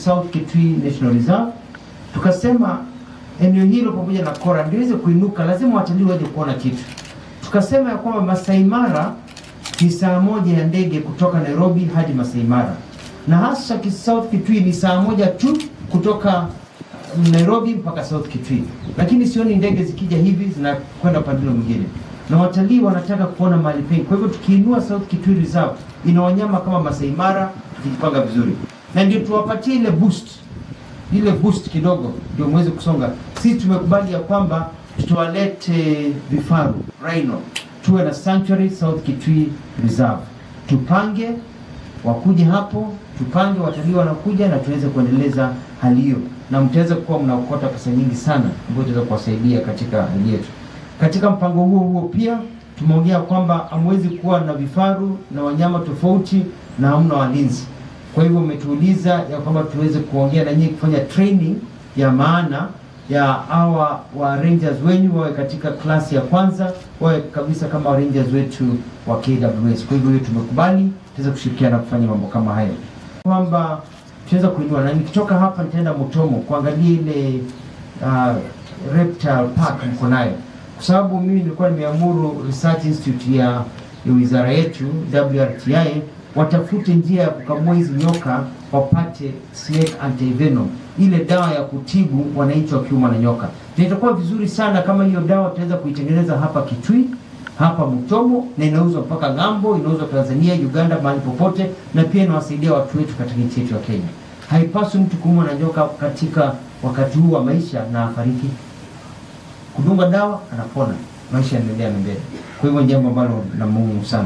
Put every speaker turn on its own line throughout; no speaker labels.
South Kitui National Reserve. Tukasema eneo hilo pamoja na Kora ndio iweze kuinuka, lazima watalii waje kuona kitu. Tukasema ya kwamba Masai Mara ni saa moja ya ndege kutoka Nairobi hadi Masai Mara, na hasa ki- South Kitui ni saa moja tu kutoka Nairobi mpaka South Kitui, lakini sioni ndege zikija hivi zinakwenda upande ule mwingine, na watalii wanataka kuona mahali pengi. Kwa hivyo tukiinua South Kitui Reserve ina wanyama kama Masai Mara, tukijipanga vizuri, na ndio tuwapatie ile boost ile boost kidogo ndio muweze kusonga. Sisi tumekubali ya kwamba tuwalete vifaru rhino, tuwe na sanctuary South Kitui Reserve, tupange wakuje hapo, tupange watalii wanakuja, na tuweze kuendeleza hali hiyo, na mtaweza kuwa mnaokota pesa nyingi sana ambayo itaweza kuwasaidia katika hali yetu. Katika mpango huo huo pia tumeongea kwamba hamwezi kuwa na vifaru na wanyama tofauti na hamna walinzi. Kwa hivyo umetuuliza ya kwamba tuweze kuongea na nyinyi kufanya training ya maana ya hawa wa rangers wenyu wawe katika klasi ya kwanza, wawe kabisa kama rangers wetu wa KWS. Kwa hivyo hiyo tumekubali, tuweze kushirikiana kufanya mambo kama hayo, kwamba tunaweza kuinua, na nikitoka hapa nitaenda Mutomo kuangalia ile uh, reptile park mko nayo, kwa sababu mimi nilikuwa nimeamuru research institute ya, ya wizara yetu WRTI watafute njia ya kukamua hizi nyoka wapate snake antivenom, ile dawa ya kutibu wananchi wakiumwa na nyoka. Na itakuwa vizuri sana kama hiyo dawa tutaweza kuitengeneza hapa Kitui, hapa Mutomo, na inauzwa mpaka ng'ambo, inauzwa Tanzania, Uganda, mahali popote, na pia inawasaidia watu wetu katika nchi yetu ya Kenya. Haipaswi mtu kuumwa na nyoka katika wakati huu wa maisha na afariki. Kudunga dawa anapona, maisha yanaendelea mbele. Kwa hivyo ni jambo ambalo la muhimu sana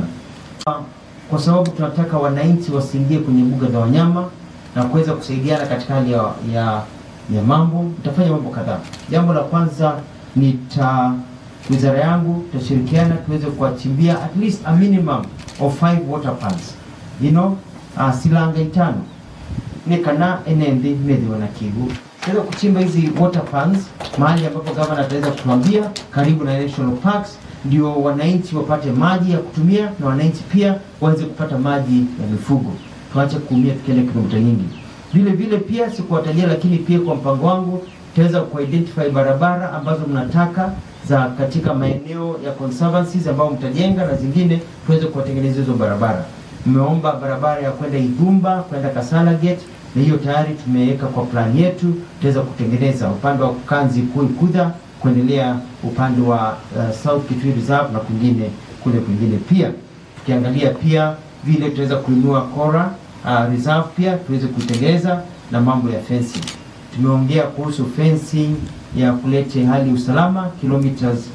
kwa sababu tunataka wananchi wasiingie kwenye mbuga za wanyama na kuweza kusaidiana katika hali ya, ya, ya mambo. Nitafanya mambo kadhaa. Jambo la kwanza nita wizara yangu tutashirikiana tuweze kuwachimbia at least a minimum of five water pans you know, uh, silanga itano nekana enembe medhiwa na kigu tuweza kuchimba hizi water pans mahali ambapo gavana ataweza kutuambia karibu na national parks ndio wananchi wapate maji ya kutumia na wananchi pia waweze kupata maji ya mifugo. Tuache kuumia tukienda kilomita nyingi. Vile vile pia sikuwatajia, lakini pia kwa mpango wangu tutaweza kuidentify barabara ambazo mnataka za katika maeneo ya conservancies ambao mtajenga na zingine tuweze kuwatengeneza hizo barabara. Mmeomba barabara ya kwenda Igumba kwenda Kasala Gate na hiyo tayari tumeweka kwa plan yetu, tutaweza kutengeneza upande wa Kanzi Kui Kudha kuendelea upande wa uh, South Kitui Reserve na kwingine kule kwingine pia. Tukiangalia pia vile tutaweza kuinua Kora uh, Reserve pia tuweze kuitengeneza na mambo ya fencing. Tumeongea kuhusu fencing ya kulete hali usalama kilometers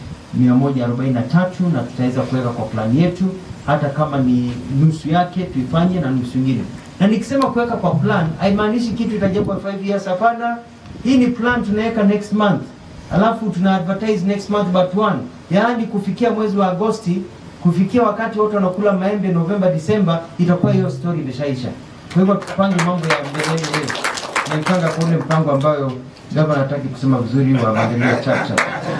143 na tutaweza kuweka kwa plan yetu, hata kama ni nusu yake tuifanye na nusu nyingine. Na nikisema kuweka kwa plan haimaanishi kitu itajengwa 5 years, hapana. Hii ni plan tunaweka next month alafu tuna advertise next month but one, yaani kufikia mwezi wa Agosti, kufikia wakati watu wanakula maembe Novemba, Disemba, itakuwa hiyo story imeshaisha. Kwa hivyo tupange mambo ya mbeleni leo, naipanga kwa ule mpango ambayo gavana hataki kusema vizuri wa maendeleo chacha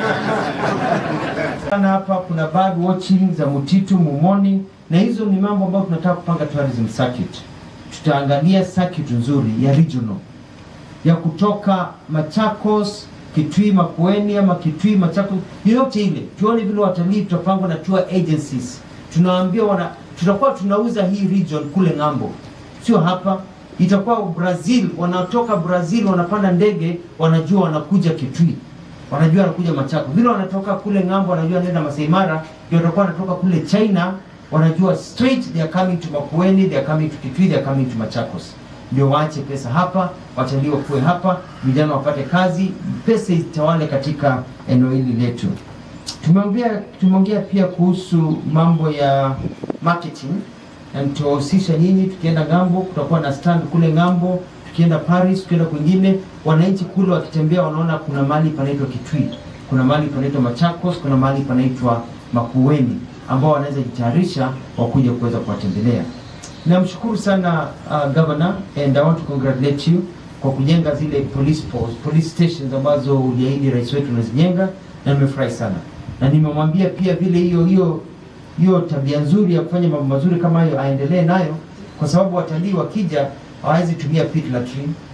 sana. Hapa kuna bird watching za Mutitu, Mumoni, na hizo ni mambo ambayo tunataka kupanga tourism circuit. Tutaangalia circuit nzuri ya regional ya kutoka Machakos Kitui Makueni ama Kitui Machakos, yoyote ile, tuone vile watalii tutapangwa na tour agencies, tunawaambia wana, tutakuwa tunauza hii region kule ng'ambo, sio hapa. Itakuwa Brazil, wanatoka Brazil wanapanda ndege, wanajua wanakuja Kitui, wanajua wanakuja Machakos, vile wanatoka kule ng'ambo, wanajua wanaenda Masai Mara, ndio watakuwa wanatoka kule China, wanajua straight they are coming to Makueni, they are coming to Kitui, they are coming to Machakos ndio waache pesa hapa, watalii wakuwe hapa, vijana wapate kazi, pesa itawale katika eneo hili letu. Tumeongea tumeongea pia kuhusu mambo ya marketing na tutawahusisha nyinyi. Tukienda ng'ambo, kutakuwa na stand kule ng'ambo, tukienda Paris, tukienda kwingine, wananchi kule wakitembea wanaona kuna mahali panaitwa Kitui, kuna mahali panaitwa Machakos, kuna mahali panaitwa Makueni, ambao wanaweza jitayarisha wakuja kuweza kuwatembelea. Namshukuru sana uh, governor and I want to congratulate you kwa kujenga zile police post, police stations ambazo uliahidi rais wetu unazijenga, na nimefurahi sana, na nimemwambia pia vile hiyo hiyo hiyo tabia nzuri ya kufanya mambo mazuri kama hayo aendelee nayo, kwa sababu watalii wakija hawawezi tumia pit latrine,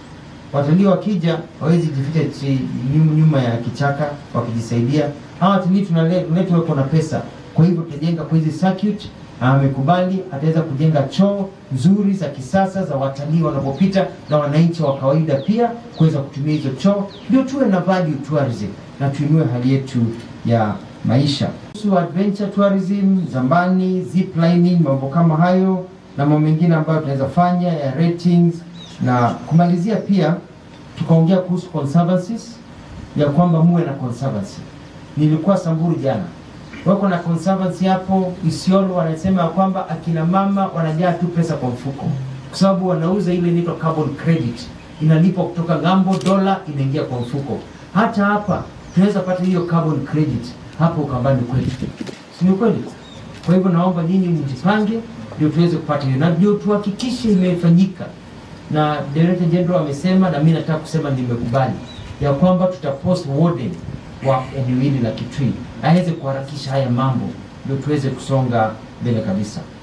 watalii wakija wawezi jificha chi- nyum- nyuma ya kichaka wakijisaidia. Hawa watalii tunale- tunaletwa wako na pesa, kwa hivyo tutajenga kwa hizi circuit na amekubali ataweza kujenga choo nzuri za kisasa za watalii wanapopita na wananchi wa kawaida pia kuweza kutumia hizo choo, ndio tuwe na value tourism na tuinue hali yetu ya maisha. Kuhusu adventure tourism, zambani, zip lining, mambo kama hayo na mambo mengine ambayo tunaweza fanya ya ratings na kumalizia pia tukaongea kuhusu conservancies ya kwamba muwe na conservancy. Nilikuwa Samburu jana, wako na conservancy hapo Isiolo, wanasema ya kwamba akina mama wanajaa tu pesa kwa mfuko, kwa sababu wanauza ile inaitwa carbon credit, inalipwa kutoka ng'ambo, dola inaingia kwa mfuko. Hata hapa tunaweza pata hiyo carbon credit hapo Ukambani kwetu, si ni kweli? Kwa hivyo naomba nyinyi mjipange, ndio tuweze kupata hiyo, na ndio tuhakikishe imefanyika na Director General amesema na mimi nataka kusema nimekubali ya kwamba tutapost warden wa eneo hili la Kitui aweze kuharakisha haya mambo ndio tuweze kusonga mbele kabisa.